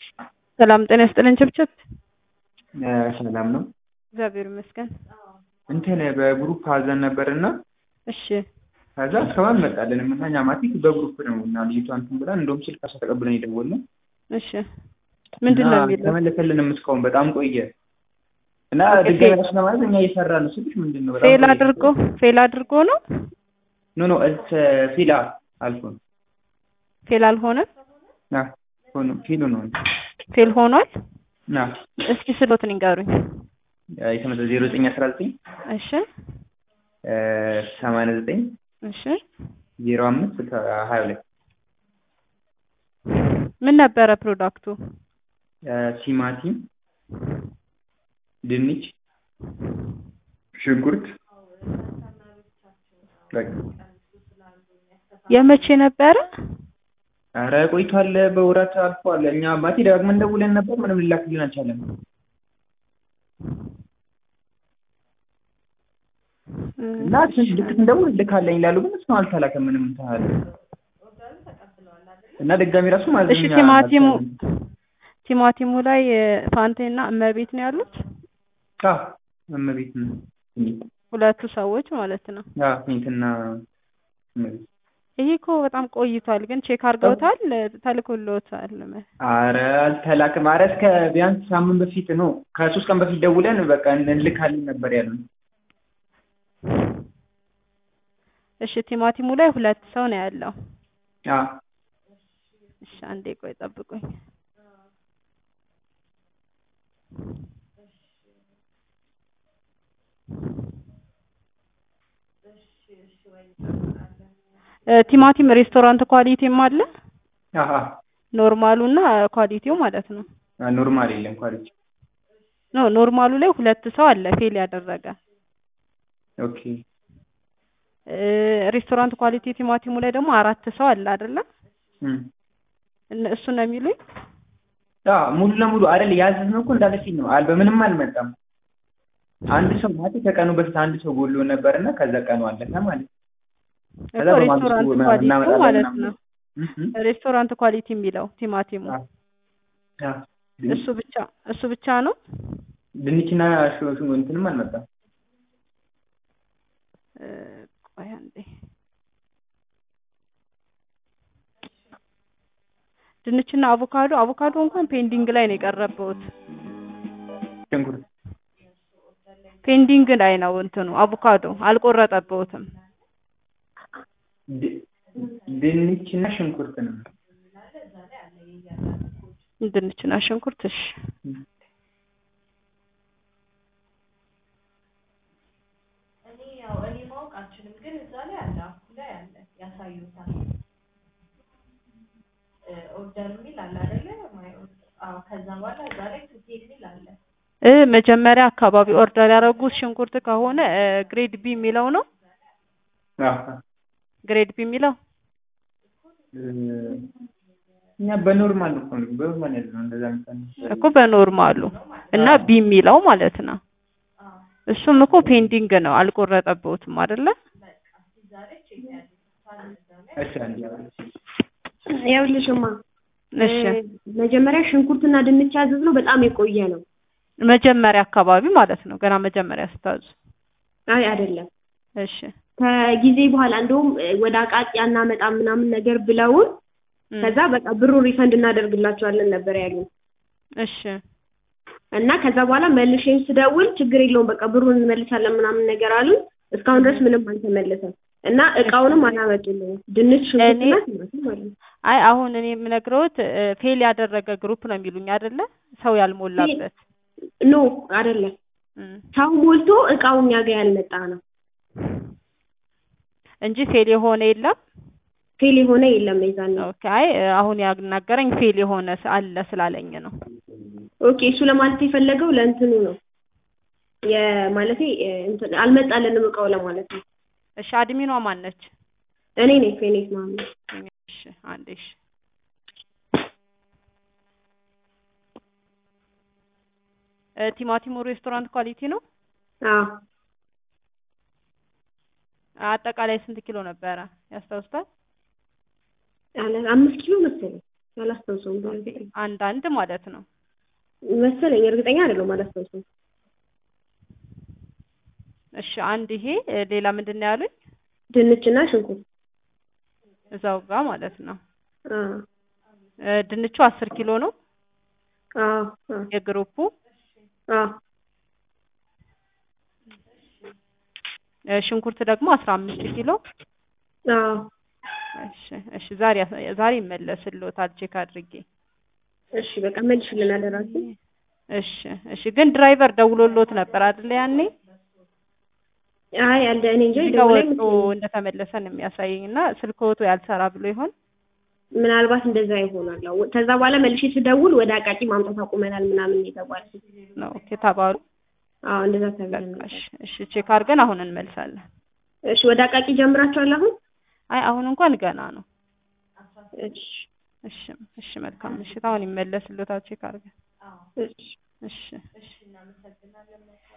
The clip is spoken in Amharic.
ሰላም ጤና ይስጥልን ችብችብ። ሰላም ነው። እግዚአብሔር ይመስገን። እንትን በግሩፕ አዘን ነበርና እሺ ከዛ እስካሁን አልመጣልንም እና እኛ ማቲክ በግሩፕ ነው እና ልጅቷ እንትን ብላ እንደውም ስልክ አሳ ተቀብለን የደወልነው እሺ ምንድን ነው እና የሚለው? ተመለሰልንም እስካሁን በጣም ቆየ እና ኦኬ፣ ድጋሚ ፌል- ራሱ ለማለት እኛ እየሰራ ነው ስልሽ ምንድን ነው በጣም ፌል ቆየ። አድርጎ ፌል አድርጎ ነው ኖ ኖ እስ ፊላ አልፎ ነው ፌል አልሆነም ና ሆኖ ፊሉ ነው ፌል ሆኗል። ና እስኪ ስሎትን ይንገሩኝ። የተመዘ ዜሮ ዘጠኝ አስራ ዘጠኝ እሺ ሰማንያ ዘጠኝ እሺ ዜሮ አምስት ስልሳ ሀያ ሁለት ምን ነበረ ፕሮዳክቱ? ቲማቲም፣ ድንች፣ ሽንኩርት በቃ የመቼ ነበረ? ኧረ ቆይቷል። በወራት አልፏል። እኛ አባቴ ደጋግመን ደውለን ነበር፣ ምንም ሊላክልን አልቻለም። እና ስንት ልክ ስንደውል ልካለኝ ይላሉ፣ ግን እስካሁን አልተላከም። ምንም እንትን አለ እና ድጋሚ ራሱ ማለት እሺ ቲማቲሙ ቲማቲሙ ላይ ፋንቴና እመቤት ነው ያሉት እመቤት ነው ሁለቱ ሰዎች ማለት ነው። ፌንትና እመቤት ይሄ እኮ በጣም ቆይቷል፣ ግን ቼክ አድርገውታል፣ ተልኮልዎታል። አረ አልተላክም። አረ እስከ ቢያንስ ሳምንት በፊት ነው ከሶስት ቀን በፊት ደውለን በቃ እንልካለን ነበር ያሉን። እሺ ቲማቲሙ ላይ ሁለት ሰው ነው ያለው። አዎ እሺ አንዴ ቆይ ጠብቁኝ። እ ቲማቲም ሬስቶራንት ኳሊቲም አለ አሀ ኖርማሉ እና ኳሊቲው ማለት ነው። ኖርማል የለም ኳሊቲ። ኖ ኖርማሉ ላይ ሁለት ሰው አለ ፌል ያደረገ ኦኬ እ ሬስቶራንት ኳሊቲ ቲማቲሙ ላይ ደግሞ አራት ሰው አለ አይደለ? እም እነ- እሱ ነው የሚሉኝ። ያ ሙሉ ለሙሉ አይደል ያዘዝነው እኮ እንዳለ ፊል ነው አል በምንም አልመጣም። አንድ ሰው ማለት ከቀኑ በፊት አንድ ሰው ጎሎ ነበርና ከዛ ቀኑ አለፈ ማለት ነው። ከዛ እኮ በማግስቱ ሬስቶራንት ምናምን ኳሊቲው እናመጣለን ማለት ምናምን። ነው። እም እም ሬስቶራንት ኳሊቲ የሚለው ቲማቲሙ አ ያ እሱ ብቻ እሱ ብቻ ነው። ድንችና ሹ- ሹ- እንትንም አልመጣም። እ ቆይ አንዴ ድንችና አቮካዶ አቮካዶ እንኳን ፔንዲንግ ላይ ነው የቀረበውት። ሽንኩርት ፔንዲንግ ላይ ነው እንትኑ አቮካዶ አልቆረጠበውትም። ድ- ድንችና ሽንኩርት ነው። ድንችና ሽንኩርት እሺ እም እኔ ያው እኔ ማወቅ አልችልም፣ ግን እዛ ላይ አለ አፑ ላይ አለ ያሳዩታል። እ ኦርደር የሚል አለ አይደለ? ማይ ኦርደር አዎ። ከዛ በኋላ እዛ ላይ ቱቴል የሚል አለ። እ መጀመሪያ አካባቢ ኦርደር ያደረጉት ሽንኩርት ከሆነ እ ግሬድ ቢ የሚለው ነው። አዎ ግሬድ ቢ የሚለው እ እኛ በኖርማል እኮ ነው በኖርማል ያለው እንደዛ ምሳሌ እኮ በኖርማሉ እና ቢ የሚለው ማለት ነው። እሱም እኮ ፔንዲንግ ነው አልቆረጠበውትም አይደለ? እሺ አንዴ ይኸውልሽማ እሺ እ መጀመሪያ ሽንኩርትና ድንች ያዘዝነው በጣም የቆየ ነው። መጀመሪያ አካባቢ ማለት ነው። ገና መጀመሪያ ስታዙ። አይ አይደለም፣ እሺ ከጊዜ በኋላ እንደውም እ ወደ አቃቂ አናመጣም ምናምን ነገር ብለውን እም፣ ከዛ በቃ ብሩን ሪፈንድ እናደርግላቸዋለን ነበር ያሉን እሺ እና ከዛ በኋላ መልሼም ስደውል ችግር የለውም በቃ ብሩን እንመልሳለን ምናምን ነገር አሉን። እስካሁን ድረስ ምንም አልተመለሰም እና እቃውንም አላመጡልንም። ድንች ሽንኩርትና ቲማቲም ማለት ነው። አይ አሁን እኔ የምነግረውት እ ፌል ያደረገ ግሩፕ ነው የሚሉኝ አይደለ? ሰው ያልሞላበት ኖ አይደለም፣ እም፣ ሰው ሞልቶ እቃው እኛ ጋር ያልመጣ ነው። እንጂ ፌል የሆነ የለም። ፌል የሆነ የለም የዛን ነው። ኦኬ አይ እ አሁን ያናገረኝ ፌል የሆነ ስ- አለ ስላለኝ ነው። ኦኬ እሱ ለማለት የፈለገው ለእንትኑ ነው የማለቴ እ እንትን አልመጣልንም እቃው ለማለት ነው። እሺ አድሚኗ ማን ነች? እኔ ነኝ ፌኔት ማለት እሺ አንዴ እሺ እ ቲማቲሙ ሬስቶራንት ኳሊቲ ነው። አዎ አጠቃላይ ስንት ኪሎ ነበረ ያስታውስታል? ያለ አምስት ኪሎ መሰለኝ አላስታውሰውም በእርግጠኛ አንድ አንድ ማለት ነው። መሰለኝ እርግጠኛ አይደለሁም አላስታውሰውም እሺ አንድ ይሄ እ፣ ሌላ ምንድን ነው ያሉኝ? ድንችና ሽንኩርት እዛው ጋር ማለት ነው። አ እ፣ ድንቹ አስር ኪሎ ነው አ አ የግሩፑ አ እ፣ ሽንኩርት ደግሞ አስራ አምስት ኪሎ አ እሺ እሺ ዛሬ ዛሬ ይመለስልዎታል ቼክ አድርጌ እሺ በቃ መልሽልን አደራችሁ እሺ እሺ ግን ድራይቨር ደውሎልዎት ነበር አይደል ያኔ አይ አለ እኔ እንጃ እዚህ ጋር ደውላ ወጥቶ እንደተመለሰ ነው የሚያሳየኝ እና ስልክዎቱ ያልሰራ ብሎ ይሆን ምናልባት እንደዛ ይሆናል አዎ ከዛ በኋላ መልሼ ስደውል ወደ አቃቂ ማምጣት አቁመናል ምናምን የተባልኩት ነው ኦኬ ተባሉ አዎ እንደዛ ተብለን በቃ ነበር እሺ እሺ ቼክ አድርገን አሁን እንመልሳለን እሺ ወደ አቃቂ ጀምራችኋል አሁን አይ አሁን እንኳን ገና ነው እሺ እሺ እሺ መልካም ምሽት አሁን ይመለስልዎታል ቼክ አድርገን እሺ እሺ እሺ እናመሰግናለን